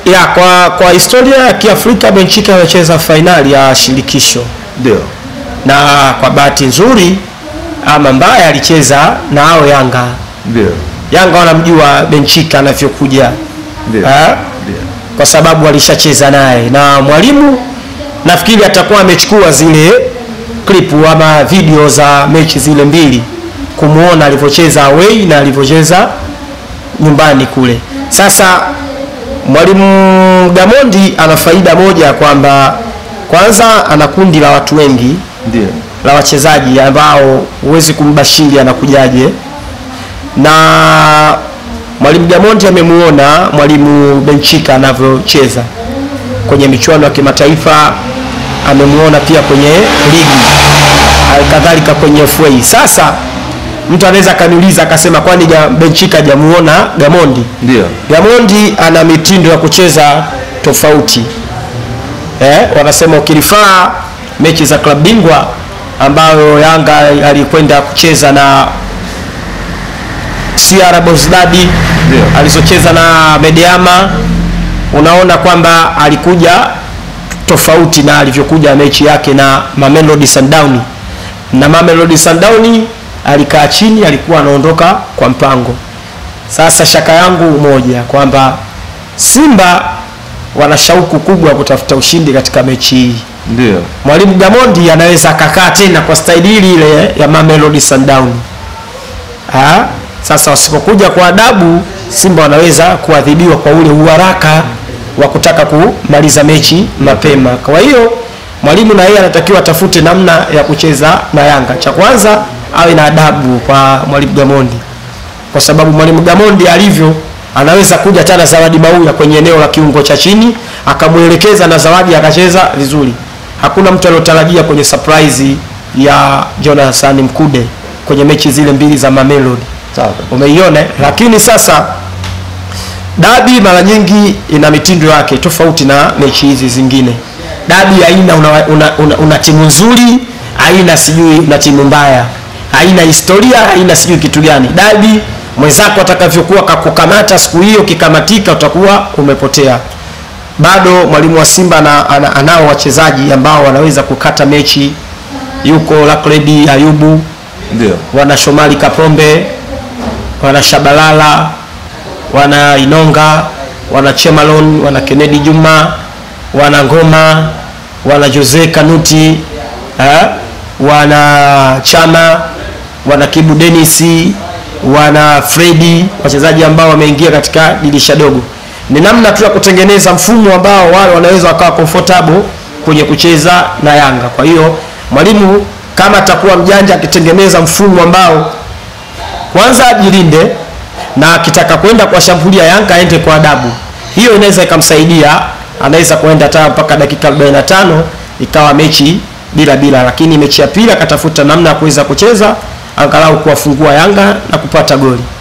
ya kwa kwa historia ya Kiafrika Benchika amecheza fainali ya shirikisho Ndio. na kwa bahati nzuri ama mbaya alicheza na hao Yanga. Ndio. Yanga wanamjua Benchika anavyokuja Ndio. Ah, Ndio. kwa sababu alishacheza naye na mwalimu nafikiri atakuwa amechukua zile klipu ama video za mechi zile mbili kumuona alivyocheza away na alivyocheza nyumbani kule. Sasa mwalimu Gamondi ana faida moja kwamba kwanza ana kundi la watu wengi Ndio. la wachezaji ambao huwezi kumbashiri anakujaje, na mwalimu Gamondi amemuona mwalimu Benchika anavyocheza kwenye michuano ya kimataifa, amemuona pia kwenye ligi, kadhalika kwenye FA. Sasa mtu anaweza akaniuliza akasema, kwani Ga- Benchika hajamuona Gamondi? Ndio. Gamondi ana mitindo ya kucheza tofauti eh, wanasema ukilifaa mechi za klabu bingwa ambayo Yanga alikwenda kucheza na CR Belouizdad Ndio. alizocheza na Medeama, unaona kwamba alikuja tofauti na alivyokuja mechi yake na Mamelodi Sundowns, na Mamelodi Sundowns alikaa chini, alikuwa anaondoka kwa mpango. Sasa shaka yangu moja kwamba Simba wana shauku kubwa ya kutafuta ushindi katika mechi hii. Ndio. Mwalimu Gamondi anaweza akakaa tena kwa staili ile ile ya Mamelodi Sundowns. Ah, sasa wasipokuja kwa adabu, Simba wanaweza kuadhibiwa kwa ule uharaka wa kutaka kumaliza mechi mapema. Kwa hiyo mwalimu na yeye anatakiwa atafute namna ya kucheza na Yanga. Cha kwanza awe na adabu kwa mwalimu Gamondi, kwa sababu mwalimu Gamondi alivyo anaweza kuja tena Zawadi Mauya kwenye eneo la kiungo cha chini akamwelekeza na Zawadi akacheza vizuri. Hakuna mtu aliyotarajia kwenye surprise ya Jonathan Mkude kwenye mechi zile mbili za Mamelodi Sawa. umeiona eh? lakini sasa dabi mara nyingi ina mitindo yake tofauti na mechi hizi zingine dabi haina una, una, una, una timu nzuri haina sijui una timu mbaya haina historia haina sijui kitu gani dabi mwenzako atakavyokuwa kakukamata siku hiyo kikamatika utakuwa umepotea bado mwalimu wa Simba ana, ana, anao wachezaji ambao wanaweza kukata mechi yuko Lakledi Ayubu Ndio. wana Shomari Kapombe, wana Shabalala, wana Inonga, wana Chemalon, wana Kennedy Juma, wana Ngoma, wana Jose Kanuti, eh, wana Chama, wana Kibu Denisi, wana Fredi, wachezaji ambao wameingia katika dirisha dogo. Ni namna tu ya kutengeneza mfumo ambao wale wanaweza wakawa comfortable kwenye kucheza na Yanga. Kwa hiyo mwalimu kama atakuwa mjanja akitengeneza mfumo ambao kwanza ajilinde na akitaka kwenda kuwashambulia Yanga aende kwa adabu, hiyo inaweza ikamsaidia, anaweza kuenda hata mpaka dakika 45 ikawa mechi bila bila, lakini mechi ya pili akatafuta namna ya kuweza kucheza angalau kuwafungua Yanga na kupata goli.